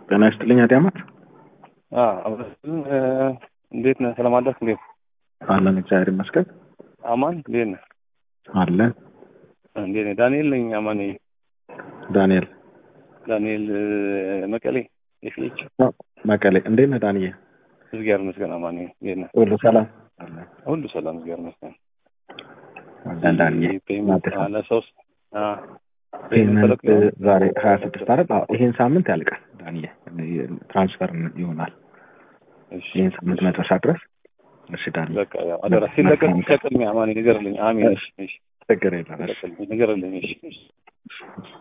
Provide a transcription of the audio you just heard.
ጤና ይስጥልኝ አዲያማት እንዴት ነህ? ሰላም አደርክ? እንዴት አለን እግዚአብሔር ይመስገን አማን እንዴት ነህ? አለን እንዴት ነህ? ዳንኤል ነኝ። አማን ዳንኤል ዳንኤል መቀሌ የፊች መቀሌ እንዴት ነህ ዳንዬ? እግዚአብሔር ይመስገን። አማን እንዴት ነህ? ሁሉ ሰላም ሁሉ ሰላም እግዚአብሔር ይመስገን። አለን ዳንዬ ፔመንት አለ ሶስት ፔመንት ዛሬ ሀያ ስድስት አይደል? አዎ ይሄን ሳምንት ያልቃል ዳንዬ ትራንስፈር ይሆናል ይህን ሳምንት መጨረሻ ድረስ እሺ ዳንዬ በቃ ያው አደራ ሲለቀቅ ሲለቅልኝ አማን ንገርልኝ። አሜን። እሺ እሺ ችግር የለም ንገርልኝ። እሺ እሺ